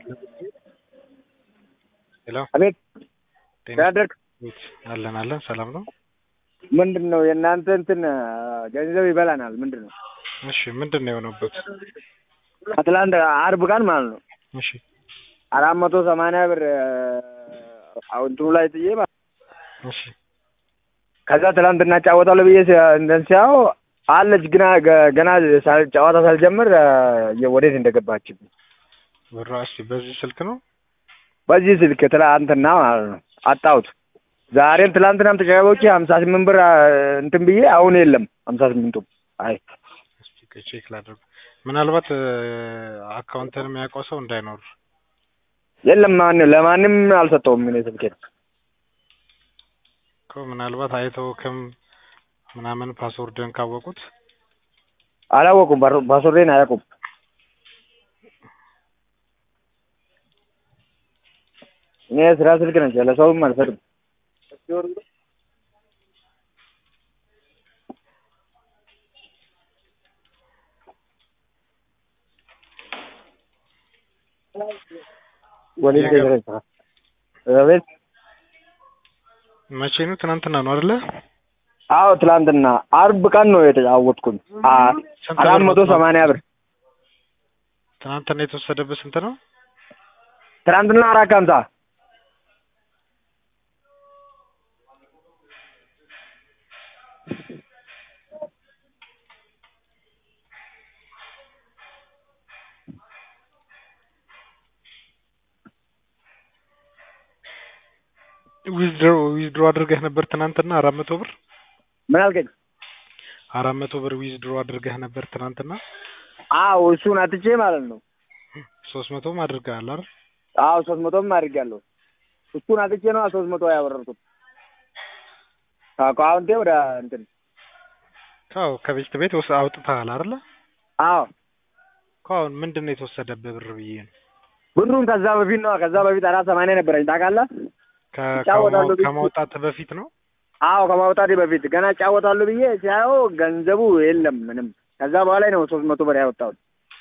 ሄሎ አቤት ጤና ያደርግ ቤት አለን አለን ሰላም ነው። ምንድን ነው የእናንተ እንትን ገንዘብ ይበላናል። ምንድን ነው እሺ ምንድን ነው የሆነበት? ከትላንት አርብ ቀን ማለት ነው እሺ አራት መቶ ሰማንያ ብር አሁን እንትኑ ላይ ጥዬ ማለት ነው። እሺ ከዛ ትላንትና እጫወታለሁ ብዬ ሲ- እንትን ሲያው አለች ግና ገ- ገና ሳል- ጨዋታ ሳልጀምር የ- ወዴት እንደገባችብኝ ብሯ እስኪ በዚህ ስልክ ነው በዚህ ስልክ ትላንትና ማለት ነው አጣሁት። ዛሬም ትላንትናም ተጫዋቾች ሀምሳ ስምንት ብር አ፣ እንትን ብዬ አሁን የለም ሀምሳ ስምንቱም አይ እስኪ ቼክ ላድርግ። ምናልባት አካውንትን የሚያውቀው ሰው እንዳይኖር የለም ማን ለማንም አልሰጠውም እኔ ስልኬን እኮ ምናልባት አይተውክም ምናምን ፓስወርድን ካወቁት አላወቁም። ፓስ- ፓስወርዴን አያውቁም። እኔ ስራ ስልክ ነች ለሰውም አልሰጥም። ወዴት ደረሰ? አቤት መቼ ነው? ትናንትና ነው አይደለ? አዎ ትላንትና አርብ ቀን ነው የተጫወትኩኝ። አ- ስንት አራት ብር መቶ ነው? ሰማንያ ብር ትናንትና የተወሰደበት ስንት ነው? ትናንትና አራት ከሀምሳ ዊዝድሮ ዊዝድሮ አድርገህ ነበር ትናንትና አራት መቶ ብር ምን አልከኝ? አራት መቶ ብር ዊዝድሮ አድርገህ ነበር ትናንትና አዎ እሱን አትቼ ማለት ነው። ሶስት መቶም አድርገሃል አይደል? አዎ ሶስት መቶም አድርጌያለሁ። እሱን አትቼ ነው ሶስት መቶ ያወረድኩት ከአካውንቴ ወደ እንትን አዎ ከቤት ቤት ወስ አውጥተሃል አይደለ? አዎ እኮ አሁን ምንድን ነው የተወሰደብህ ብር ብዬ ነው ብሩን ከዛ በፊት ነው ከዛ በፊት አራት ሰማንያ ነበረኝ ታውቃለህ? ከ- እጫወታለሁ ከማ- ብዬ- ከማውጣትህ በፊት ነው አዎ ከማውጣቴ በፊት ገና እጫወታለሁ ብዬ ሲያየው ገንዘቡ የለም ምንም። ከዛ በኋላ ነው ሶስት መቶ ብር ያወጣሁት።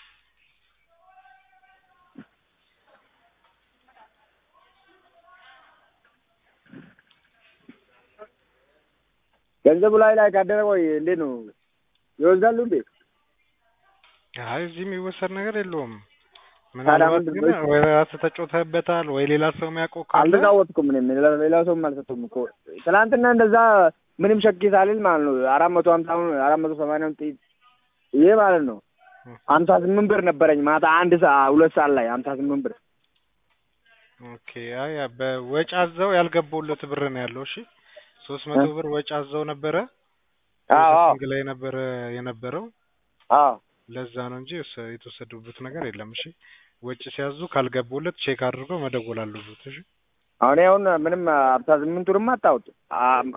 ገንዘቡ ላይ ላይ ካደረ ቆይ እንዴት ነው ይወስዳሉ እንዴ? አይ እዚህ የሚወሰድ ነገር የለውም። ታዲያ ምናልባት ምንድን ግን ነው? ወይ ራስህ ተጫውተህበታል ወይ ሌላ ሰው የሚያውቀው ካለ አልተጫወትኩም እኔም ሌላ- ሌላ ሰውም አልሰጡም እኮ ትናንትና እንደዛ ምንም ሸኪ ሳልል ማለት ነው አራት መቶ ሀምሳውን አራት መቶ ሰማንያውን ጥይት ይሄ ማለት ነው ሀምሳ ስምንት ብር ነበረኝ ማታ አንድ ሰዓት ሁለት ሰዓት ላይ ሀምሳ ስምንት ብር ኦኬ። አይ በወጪ አዘው ያልገባውለት ብር ነው ያለው። እሺ ሶስት መቶ ብር ወጪ አዘው ነበረ አዎ አዎ ፕሮሰሲንግ ላይ ነበረ የነበረው አዎ ለዛ ነው እንጂ የወሰ- የተወሰዱበት ነገር የለም። እሺ ወጪ ሲያዙ ካልገቡለት ቼክ አድርገው መደወል አለበት። እሺ አሁን አሁን ምንም ሀምሳ ስምንቱንም አጣሁት አም-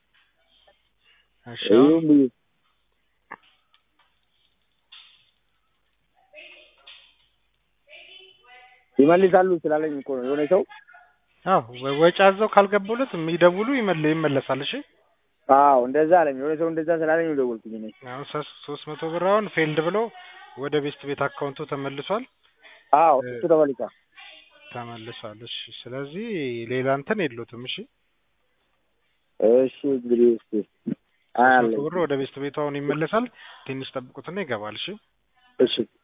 እሺ አሁን ይሁን ብዬ ይመልሳሉ ስላለኝ እኮ ነው የሆነ ሰው አዎ ወ- ወጪ አዘው ካልገቡለት የሚደውሉ ይመለ ይመለሳል። እሺ አዎ እንደዛ አለኝ የሆነ ሰው እንደዛ ስላለኝ ነው የደወልኩኝ እኔ አሁን ሶስት ሶስት መቶ ብር አሁን ፌልድ ብሎ ወደ ቤስት ቤት አካውንቱ ተመልሷል አዎ እሱ ተመልሷል ተመልሷል። እሺ ስለዚህ ሌላ እንትን የሉትም። እሺ እሺ እንግዲህ እስኪ ሶስት መቶ አያለኝ ብር ወደ ቤስት ቤቱ አሁን ይመለሳል። ትንሽ ጠብቁትና ይገባል። እሺ እሺ